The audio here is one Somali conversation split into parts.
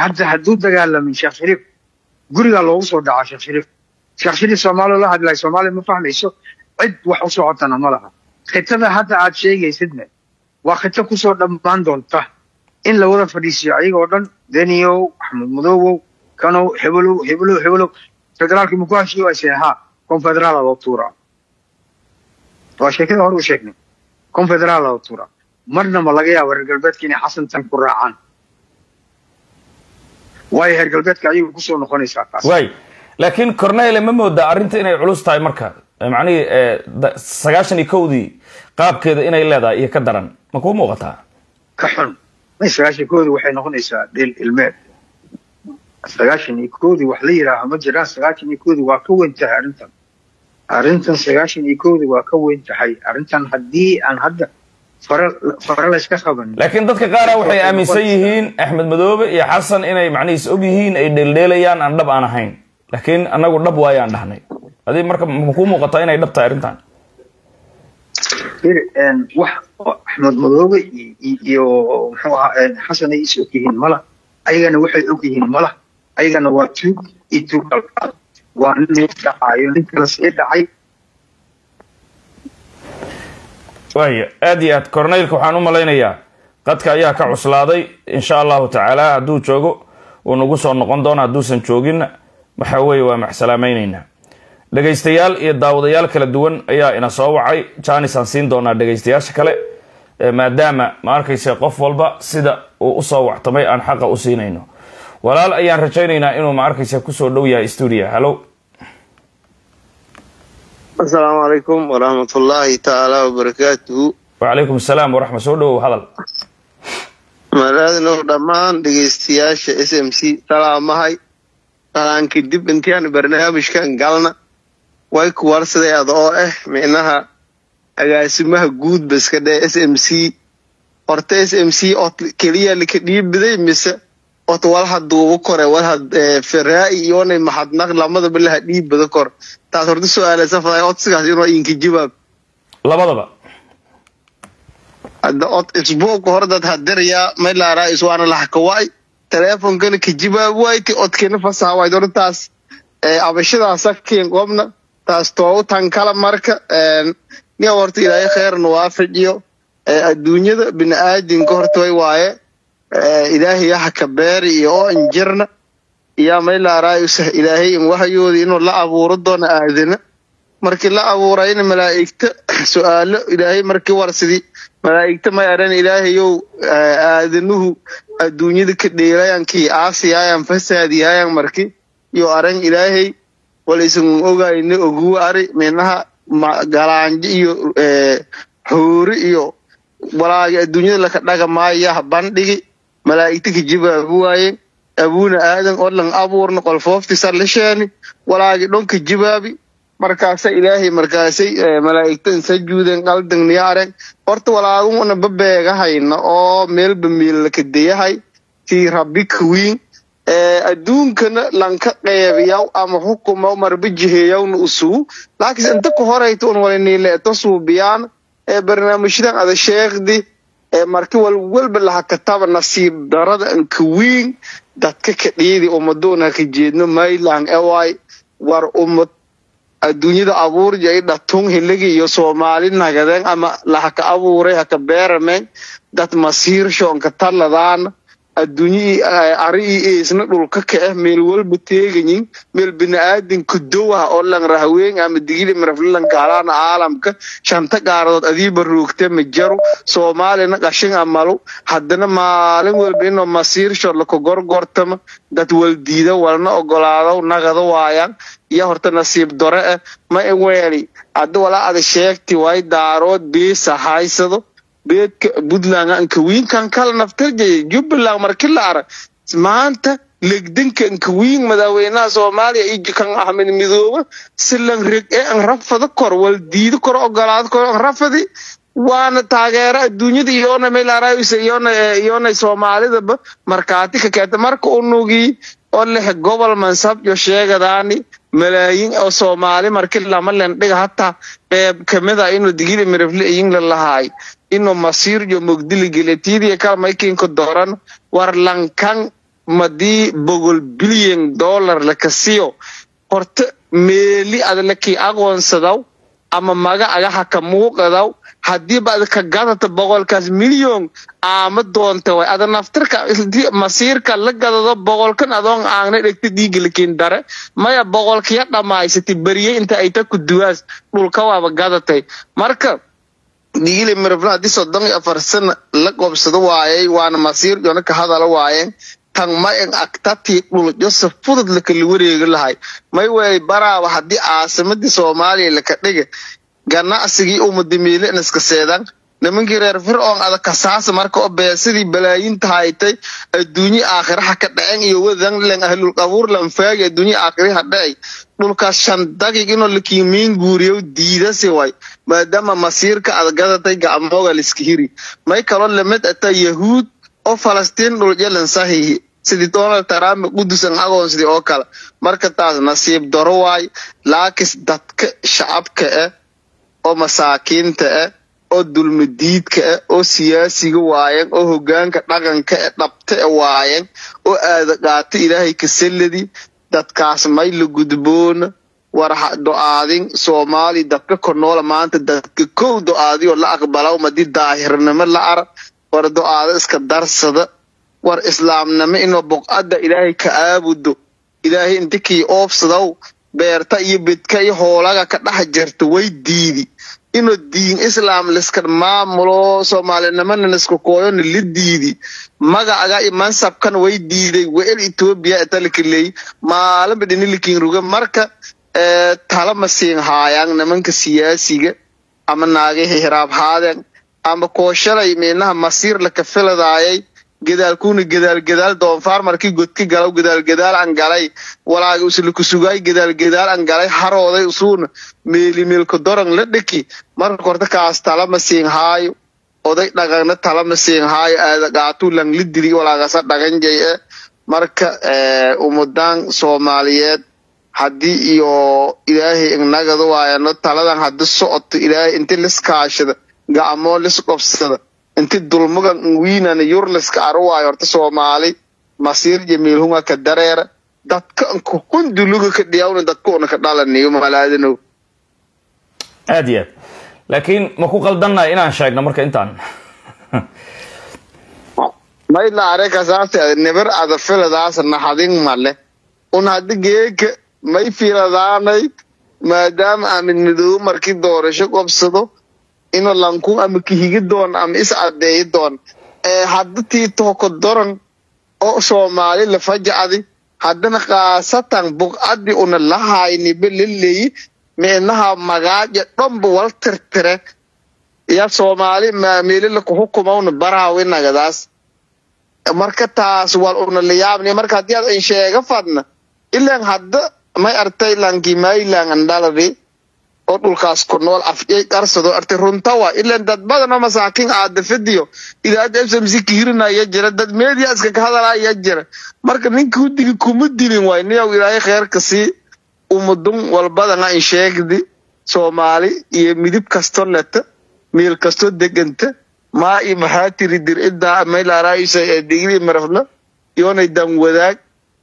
hadda hadduu dagaalamin sheekh shariif gurigaa loogu soo dhacaa sheekh shariif sheekh shariif soomaaliya la hadlay soomaaliya ma fahmayso cid wax u socotana ma laha khitada hadda aad sheegaysidne waa khito kusoo dhammaan doonta in la wada fadhiisiyo ayagoo dhan deniyow axmed madoowow kanow hebelow hebelow hebelow federaalkii muku heshiiyo ayse ahaa konfederaala loo tuuraa waa sheekada hore u sheegnay konfederaala loo tuuraa marna ma laga yaaba reer galbeedka inay xasantan ku raacaan waayo reer galbeedka ayagu kusoo noqonaysaa taas waay laakiin cornele ma moodaa arrinta inay culus tahay marka macnihii sagaashan iyo kowdii qaabkeeda inay leedahay iyo ka daran ma kuu muuqataa ka xun may sagaashan koodii waxay noqonaysaa dhil ilmeed sagaashan iyo koodii wax la yidhaaha ma jiraan sagaashan iyo koodii waa ka weyn tahay arrintan arrintan sagaashan iyo koodii waa ka weyn tahay arrintan haddii aan hadda fara fara layska qaban laakiin dadka qaara waxay aaminsan yihiin axmed madoobe iyo xasan inay macnihiis og yihiin ay dheeldheelayaan aan dhab aan ahayn laakiin anagu dhab waayaan dhahnay adi marka ma kuu muuqataa inay dhab tahay arrintan wax axmed madoobe iyo muxuu ahaa xasan ay is og yihiin mala ayagana waxay og yihiin mala ayagana waa tuug iyo tuug alqaad waa nin dhacaayo nin kala sii dhacay waaya aad iyo aad corneylka waxaan u malaynayaa qadka ayaa ka cuslaaday insha allahu tacaala hadduu joogo uu nagu soo noqon doono hadduusan jooginna waxa weeye waa maxsalaamayneynaa dhegaystayaal iyo daawadayaal kala duwan ayaa ina soo wacay janis aan siin doonaa dhegaystayaasha kale maadaama ma arkayse qof walba sida uu usoo wactamay aan xaqa u siinayno walaal ayaan rajaynaynaa inuu ma arkayse kusoo dhow yahay stuudia hallo asalaamu calaykum waraxmatullaahi tacaala wabarakaatuhu wacalaykum asalaam waraxma soo dhowow hadal malaadinow dhammaan dhegaystayaasha s m c salaamahay salaan kadib intiaan barnaamijkan galna way ku warsaday ada oo ah micnaha agaasimaha guud baska dhee s m c horta s m c od keliya lika dhiibiday mise od walha duubo kore walha feraa'i iyoonay maxadnaq lamadaba laha dhiibbada kor taas horta su-aaleysa faday odsigaas inoo inka jawaab labadaba hadda od isbuuka hore dad hadirayaa maylaaraa iswaana lahakawa'y teleefonkana ka jawaab wayti odkina fasaha wayd horta taas abashadaasa keen qobna taas toogu tan kala marka nia horta ilaahay kheerna waafajiyo adduunyada bini-aadinka horta way waaye ilaahay yaha ka beeri iyo oo injirna iyaa maylaaraayusah ilaahay in waxyoodi inuu la abuuro doono aadana markii la abuurayna malaa'igta su-aalo ilaahay markii warsidii malaa'igta may aran ilaahayow aadanuhu adduunyada ka dheelayankii aasiyaayan fasaadiyaayan marki iyo aran ilaahay wal isan ogayna oguwa ari minaha galaanjo iyo hoori iyo walaagi adduunyada laka dhaga maayaha bandhigi malaa'igta ka jawaabi waayeen abuuna aadan oo lan abuurna qolfooftiisa la sheeni walaagi dhonka jawaabi markaasa ilaahay markaasay malaa'igtan sajuuden qaldan niyaaren horta walaaguna babeegahayna oo meelba meellaka dayahay tii rabbi kawiin adduunkana lanka qeybiyaw ama xukuma marba jiheyawna usuu laakiinse inta ku horayta un waliniileeto suubiyaan ee barnaamijyadan ada sheekdi ee marki walwalba laha kataba nasiib darada ankawiin dadka ka dhiidi ummadoon haka jeedno maylang eway war ummad adduunyada abuurja i dhatun hiligi iyo soomaali nagadeen ama lahaka abuuray haka beerameen dad masiirshoonka taladaana adduunyii ari ii eesna dhulka ka ah meel walba teegayin meel bini'aadinka dowah oo lan rahween ama digili miraflilan gaalaana caalamka shanta gaaradood adiiba roogte ma jaro soomaalina qashin amalu haddana maalin walba inoo masiirsho laka gorgortama dad waldiida walna ogolaado nagada waayaan iyo horta nasiib dore ah ma iweeli hadda walaa ada sheegti way daarood beesa haysado beedka puntland ankawiinkan kala naftarjaya jubbaland marki la arag maanta legdanka ankawiin madaaweynaha soomaaliya iyo kan axmed midoobe silan reg ee an rafada kor wal diido kor ogolaado kor an rafadi waana taageero adduunyada iyoona meelaaraysa iyoona iyoona soomaalidaba markaati ka keenta marka unugii oo leh gobol mansab iyo sheegadaani malaayiin oo soomaali marki lama lendhiga hataa qeyb kamida inuu digili mirafle iyingla lahaay inuu masiir iyo mogdili geletiidiya kala maykinka dooran war lankan madii boqol bilyan dollar laka siyo horta meeli adlakii aqoonsadaw ama maga agaha ka muuqadaw hadiiba ad ka gadata boqolkaas milyon aama doonta way ada naftirka masiirka la gadado boqolkan adoon aagna dhegta dhiigalakin dare maya boqolkiya dhammaysatay beriye inta ay ta ku duwaas dhulka waaba gadatay marka dhiigile mirafla haddii soddon iyo afar sana la qobsado waayay waana masiir jona ka hadala waayeen tan ma en agtatii dhuljo si fudud lakala wareegi lahay may weelay baraaba haddii caasimadii soomaaliya laka dhiga ganacsigii umadamiile iska seedan nimankii reer fircoon ada kasaasa marka oo beesadii balaayinta haytay adduunye aakhiraha ka dhacen iyo wadan len ahlul qabuur lan faagi adduunye aakhiraha dhacay dhulkaas shan dagig inoo lakiimiin guuriyo diidasi way maadaama masiirka ad gadatay gacmooga liska hiri may kaloo lamid ata yahuud oo falastiin dhuljalan sahihi sidii donald trump qudusan agoonsidii oo kale marka taas nasiib daro waay laakis dadka shacabka ah oo masaakiinta ah oo dulmadiidka ah oo siyaasiga waayen oo hogaanka dhaqanka e dhabta e waayen oo aada qaato ilaahay kasaladi dadkaas may la gudboona war do-aadin soomaali dadka konoola maanta dadka kow do-aadiyoo la aqbalaw madii daahirnimo la ara war do-aado iska darsada war islaamnimo inoo boqadda ilaahay ka aabudo ilaahay inti kii oobsadaw beerta iyo bedka iyo hoolaga ka dhex jirta way diidi inuu diin islaam liska maamulo soomaalinimana liska kooyona la diidi magacaga iyo mansabkan way diiday wel etoobiya etalakaleey maalinba dhinilikin ruga marka tala masiin haayaan nimanka siyaasiga ama naagahi hiraab haadeen ama kooshalay minaha masiir laka filadaayay gadaalkuna gadaal gadaal doonfaar markii godka galaw gadaal gadaal an galay walaaga uslaku sugaay gadaal gadaal an galay harooday usuuna meeli meelka doran la dhiki marka horta kaas talama siin haayo oday dhaqanna talama siin haayo aada qaatuu lang la dili walaagasa dhaqan jay e marka umudan soomaaliyeed haddii iyo ilaahay ignagada waayano taladan haddi socoto ilaahay inti liskaashada gacmoo lis qobsada inti dulmagan wiinan yurliska aruwaayo horta soomaali masiir jamiilhunga ka dareera dadka kunduluga ka dhiyawna dadka una ka dhalaniyo malaadanow aad iyo aad laakiin ma ku qaldannahay inaan sheegno marka intaan may laare kasaase nibir ada filadaas naxadin male un haddi geeka may filadaanay maadaama amin midoobo markii doorasho qobsado ino lankun ama kihigi doon ama is cadeeyi doon hadda tii tooko doran oo soomaali lafajacdi haddana khaasatan buqcaddi una lahayniba laleeyi meenaha magaaja dhanba wal tirtire ya soomaali maameli lakuhukumawna baraawinagadaas marka taas wal una layaabni marka haddii ad in sheega fadna ilan hadda may artay lanki maylan andhaladi oo dhulkaas ku nool afyay qarsado artay runtawa ilan dad badan oo masaakiin aadafadiyo idaada fmc kihirinaya jira dad media iska ka hadalaya jira marka ninka hudigi kuma dilin waay niyow ilaahay kheerka sii umadun walbadana in sheegdi soomaali iyo midib kasto leta meel kasto deganta maa iyo maxaa tiri dir idaa maylaaraaysa ee digri marafla yoonay dan wadaag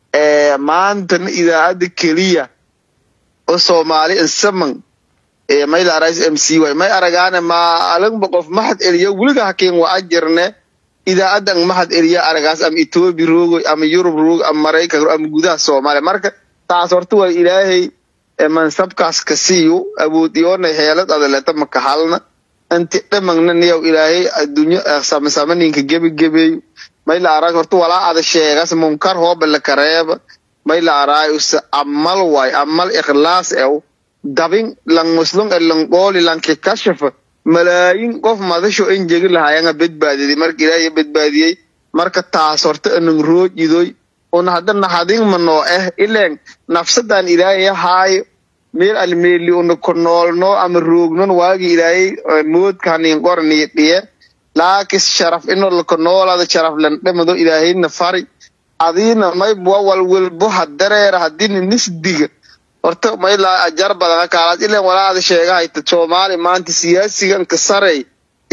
maantana idaacadda keliya oo soomaali insaman maylaarays m c y may aragaane maalinba qof maxad eliyo weliga hakiin waa ajirne idaacadan maxad eliya aragaas ama etoobiya roogoy ama yurub roog ama maraykan ama gudaha soomaaliya marka taas horta waa ilaahay mansabkaas ka siiyo awood iyoona heelad adaleta makahalna inti dhamagna niyow ilaahay adduunyo samasamaninka gebigebeeyo mayla arag horta walaa ada sheegas munkar hooba lakareeba mayla araayuse amal waay amal ikhlaas ew dabin lang muslum e lang qooli lanki kashafa malaayin qof madasho in jegi lahayanga badbaadiyay marka ilaahay badbaadiyey marka taas horta anang roojidoy un hadda naxadin manoo eh ileen nafsadan ilaahay haayo meel almeeli una ku noolno ama roognon waagi ilaahay moodkanin qorniyo dhiye laakis sharaf ino laka noolada sharaf lan dhimado ilaahayna fari adiina maybwa walwalbo hadareera hadina nisdiga horta maylaa ajar badan kaalaad ileen walaada sheegahayta soomaali maanta siyaasigan ka sarey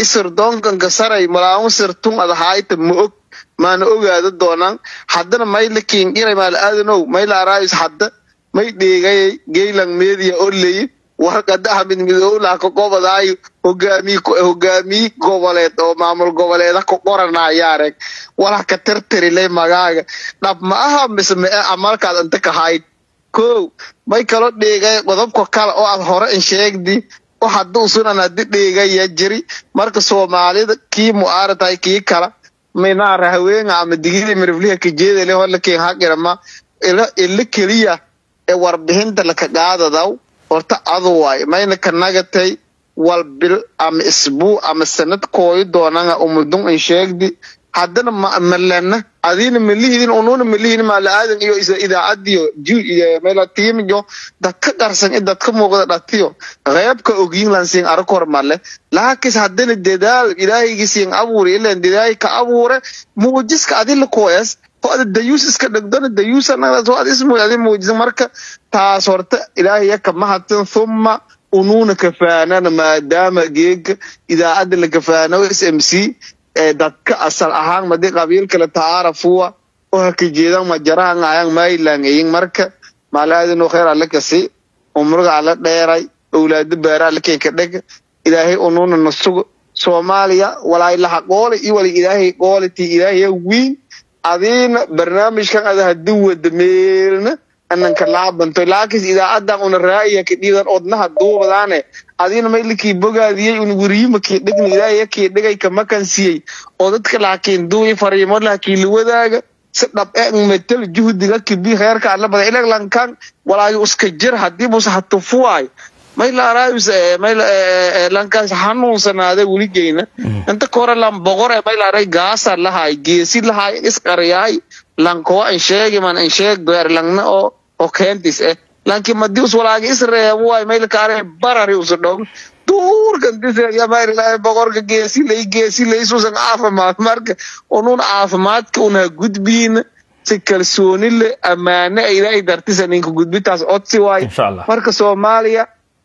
isir doonkanka saray malaamu sirtun adahaayta ma og maana ogaada doonaan haddana mayla kiingiray maal aadanow mayla araayus hadda may dheegayay geylang media oleyi warqada hamid midowlah ka gobodaayo hogaamiy hogaamiye goboleed oo maamul goboleeda ka qoranayaareg walax ka tirtirilay magaaga dhab ma aha mise ma e amalkaad inta ka hayd kow may kaloo dheegay qodobka kale oo aad hore in sheegdi oo hadduu sunan haddi dheegaya jiri marka soomaalida kii mu'aaratahay kii kala minaara haweenga ama digida mirifliha kajeedale horlakin haqirama ila keliya ee warbixinta laka qaadadaw horta adu waay mayna ka nagatay wal bil ama isbuu ama sanad kooyi doonanga umudun in sheegdi haddana malena adina malihidin ununa malihidin maala aadan iyo idaacadiyo mela tiimiyo dadka qarsan in dadka muuqda dhatiyo qeybka ogyin lansiin arkor male laakis haddana dadaal ilaahaygiisiin abuure ilan dadaayi ka abuure muujiska adila koes oo ada dayuus iska dhegdona dayuusanagaas oo ad ismu adi muujisa marka taas horta ilaahaya kama hadsan thumma unuuna kafaanana maadaama geega idaacadda la kafaano s m c ee dadka asal ahaan madi qabiil kale tacaarafuwa oo haka jeedan majarahan ayang maylang eyin marka maalaadino kheer alle kasi umriga alle dheeray owlaado baara alle kenka dheg ilaahay unuuna nasugo soomaaliya walaa ilaha qoole iyo wala ilaahay qooliti ilaahaya wiin adiina barnaamijkan ada hadii wada meelna ananka laabanto laakis idaacadan una raaya ka dhiidan odnaha duubadaane adiina maylikii bogaadiyey un weriyimakii dhigna ilaahayakii dhigay kamakan siiyey oo dadka laakiin duuyi fariimo laakii liwadaaga si dhab e metel juhdiga kibi heerka alla bada ilag lankan walaayo uska jir hadii bus hatufuwaay maylaaraayus lankaas hanuunsanaada weligeyna inta kore lan boqor e maylaaray gaasa lahaay geesi lahaay isqariyaay lankoa in sheegi man in sheeg doer langna oo oo keentis eh lanki madi us walaagi isreebo waay maylkaare barari usu dhog duurkan disyamayrilaahay boqorka geesi lay geesi laysuusan caafimaad marka unun caafimaadka unha gudbiina si kalsooni le ammaane ilaahay dartisa ninka gudbitaas codsi waay insha allah marka soomaaliya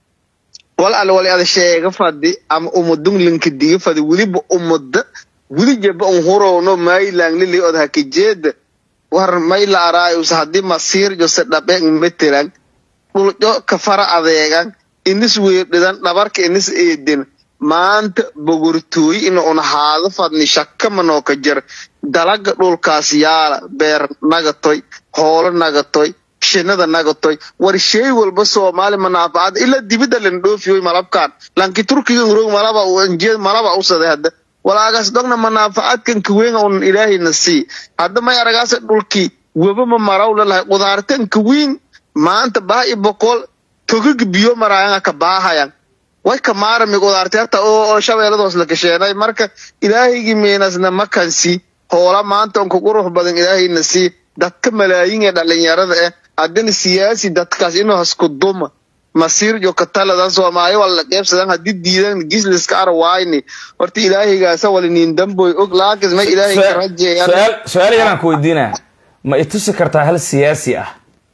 wal alle wal ada sheega fadi ama umadun linka diga fadi weliba umada weli jaba un hurowno maylang lili od hakajeeda war mayla araayus hadii masiir jose dhabe metelan dhuljo kafara adeegan inis weerdhidan dhabarka inis eedin maanta bogortooy ina un haado fadni shakamanoo ka jir dalaga dhulkaas yaala beer nagatoy hoolo nagatoy shinada nagatoy war shay walba soomaali manaafacad ilaa dibida lan dhoofiyoy malabkan lanki turkiga urog malaba njeed malaba usade hadda walaagaas dhogna manaafacadkan kaweynga un ilaahayna sii hadda may aragaasa dhulkii weba ma maraw lalahay qudaartan kaweyn maanta baa i boqol togag biyo maraayanga ka baahayan way ka maarami qudaarti hata oo shabeeladoos la gasheenay marka ilaahaygi meenasna makansi hoola maanta unka qurux badan ilaahayna sii dadka malaayin ee dhalinyarada eh haddana siyaasi dadkaas inuu hasku duma masiir jo kataladan soomaali wala qeybsadan hadii diidan gisliska ara waayni horta ilaahaygaasa wala niin damboy og laakis ma ilaahay ka rajeeyaan su-aal su-aal yalaan ku weydiinaa ma itusi kartaa hal siyaasi ah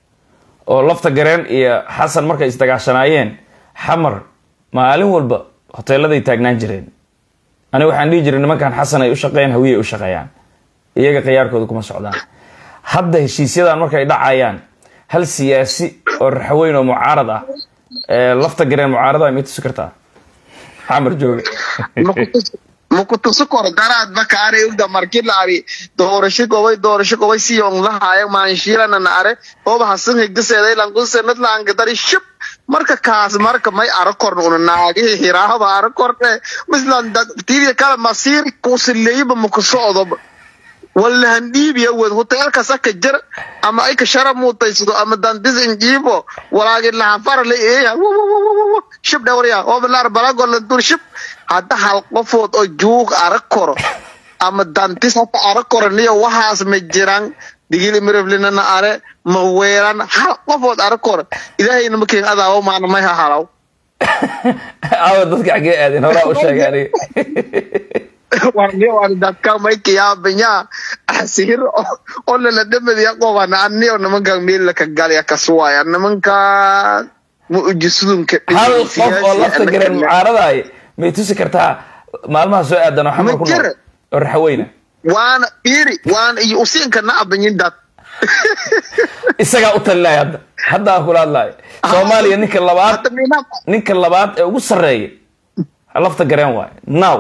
oo lafta gareen iyo xasan markay isdagaashanaayeen xamar maalin walba hoteeladay taagnaan jireen aniga waxaan dhihi jiray nimankan xasan ay u shaqeeyaan hawiye ay u shaqeeyaan iyaga khiyaarkooda kuma socdaan hadda heshiisyadan markay dhacayaan hal siyaasi oo raxweyn oo mucaarad ah ee lafta gareen mucaarada ma itusi kartaa xamar jooga makutuso koro daraad bakaare ugda marki la ari doorasho gobay doorasho gobay siyong lahaayo maanshiilana na are oba hasan higdaseeday langusenad laangadari shib marka kaas marka may ara korna una naagihii hiraahaba ara korne mislan tiidiya kala masiir kusileeyba makusocdoba walahan dhiibiya wed hoteelka saka jir ama ay ka shara muutaysado ama dandis injiibo walaagi lahafara la eeya shib dhawrya obalar balagola dur shib hadda hal qofood oo juug arag koro ama dantis hata arag koro niyo waxaas ma jiran digili miriflinana are ma weeran hal qofood arag koro ilaahayna makeen adaawo maana may ha halaw awa dadka xaggee aadeen horaa u sheegay aniga warni war dadka may kiyaabanya asir oo lala dhamadiya qobana aniyo nimankan meel laka galya kasuwaya nimanka muujisudunka hal qof oo lafta gareen mucaaradaay ma itusi kartaa maalmaha soo aadan oo xamar ku Ma jira. nool oo raxaweyna waana fiiri waana iyo usiinka na abanyin dad isagaa u talinaya hadda hadda aan kula hadlaayo soomaaliya ninka labaad hadda mina ninka labaad ee ugu sarreeya lafta gareen waayo now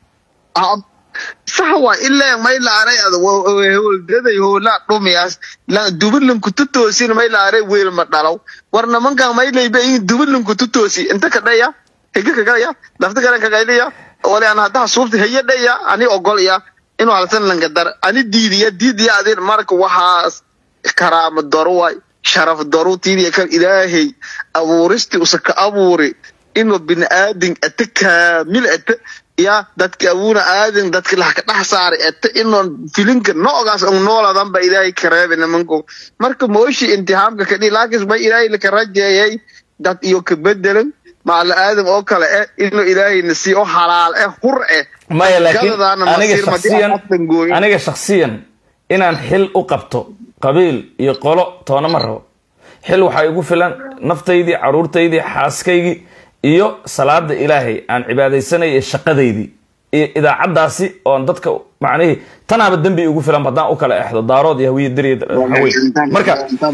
sax waa ilaa may laaray ad howldaday howlaa dhumiyaas dubilanku tutoosin may laaray weel ma dhalow war nimankan may layba in dubilanku tutoosi inta ka dhaya higa kagalaya lafta garan kagaylaya wali aan haddaa suufta haya dhaya ani ogolya inuu halsan langadar ani diidiya diidiya adin marka waxaas karaama daro waay sharaf daro tiidiya kan ilaahay abuuristi usa ka abuuri inuu bini aadin ata kaamil ata ya dadka abuuna aadin dadka lax ka dhex saaray ata inuu filinka noogaas un nooladan ba ilaahay kareebe nimanku marka mooshi intihaamka kadhi laakiin ma ilaahay laka rajeeyay dad iyo ka bedelan maala aadam oo kale eh inuu ilaahay na siiyo halaal eh hur eh maya laakiin Gadadaana aniga masiir madii shaksiyan aan afdan gooyin. aniga shaksiyan inaan xil u qabto qabiil iyo qolo toona ma rabo xil waxaa igu filan naftaydii caruurtaydii xaaskaygii iyo salaada ilaahay aan cibaadaysanay ee shaqadaydii iyo idaacaddaasi oon dadka macnihii tanaaba dembi igu filan haddaan u kala exdo daarood iyo hawiye dariya haweyn marka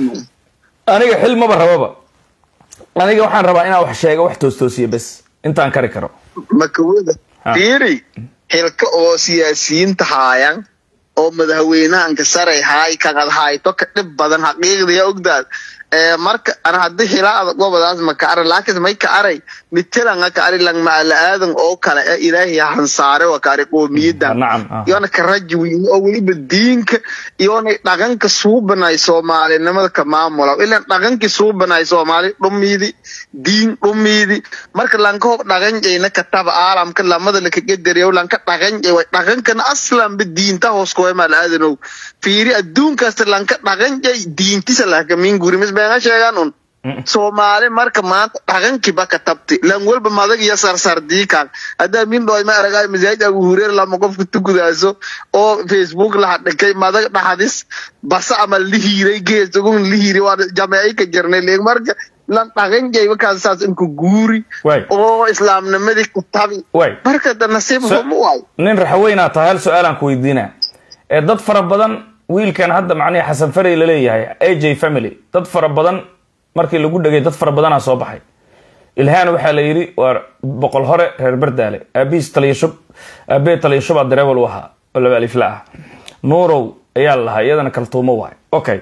aniga xil maba rababa aniga waxaan rabaa inaan wax sheega wax toostoosiya bes intaan kari karo makawada Ha. fiiri xilka oo siyaasiyiinta haayan oo madaxweynahanka saray haay kaqad hayto ka dhib badan xaqiiqdiya ogdaad ee marka ana haddii xilaada gobadaas ma ka aray laakiin may ka aray mitelanga ka ari lang maala aadan oo kale ee ilaahay hansaare waa ka ari qoomiyadda nacam ah. iyona ka raji weyne oo weliba diinka iyona dhaqanka suubanay soomaalinimada ka maamula ilan dhaqankii suubanay soomaali dhumiidi diin dhumiidi marka lanka hob dhaqanjayna kataba aalamka lamada lakagedariyo lanka dhaqanjay way dhaqankana aslanba diinta hoos koema laadanow fiiri adduunkaasta lanka dhaqanjay diintisa lakamin gurimis beena sheegaan un soomaali marka maanta dhaqankiiba ka tabti lan walba madag iyo sarsardiikan haddaa min dhoy ma aragay masaajid abu hureer lama qofka tukudaaso oo facebook laha dhikay madag dhaxdis basa ama lihiiray geesagun lihiiri waa jameey ka jirnay leeg marka lan dhaqanjayba kaasaas inku guuri Waay. oo islaamnimadii ka tabi Waay. marka da nasiib So- humo waay nin raxaweynaa tahay hal su-aalaan ku weydiinaa ee dad fara badan wiilkan hadda macnihi xasan farey laleeyahay aj family dad fara badan markii lagu dhegay dad fara badanaa soo baxay ilhaan waxaa la yidhi waa boqol hore reer bardaale aabihiis taliyashub aabee taliyashubaa dareewal u ahaa oo laba alifla ah nuurow ayaa la lahaa iyadana kaltuumo waay okay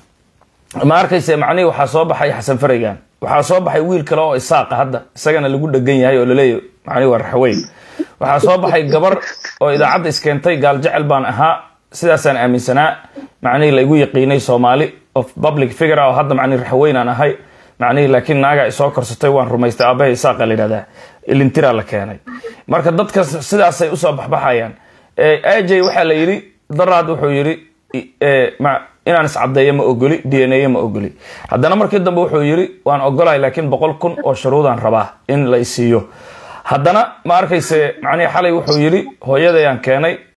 ma arkayse macnihii waxaa soo baxay xasan fareygan waxaa soo baxay wiil kale oo isaaqa hadda isagana lagu dhegan yahay oo laleeyahy macnihi waa raxweyn waxaa soo baxay gabar oo idaacadda iskeentay gaal jecel baan ahaa sidaasaan aaminsanaa macnihii laygu yaqiinay soomaali of public figure oo hadda macnihi raxweyn aan ahay macnihii laakiin naaga isoo korsatay waan rumaystay aabahay isaaqa la yidhahdaa ilintiraa la keenay marka dadka sidaasay usoo baxbaxayaan aj waxaa la yidhi daraad wuxuu yidhi eh, ma- inaan iscadeeyo ma ogoli d n a ma ogoli haddana markii dambe wuxuu yidhi waan ogolahay laakiin boqol kun oo shuruudaan rabaa in la isiiyo haddana ma arkayse macnihi xalay wuxuu yidhi hooyadayaan keenay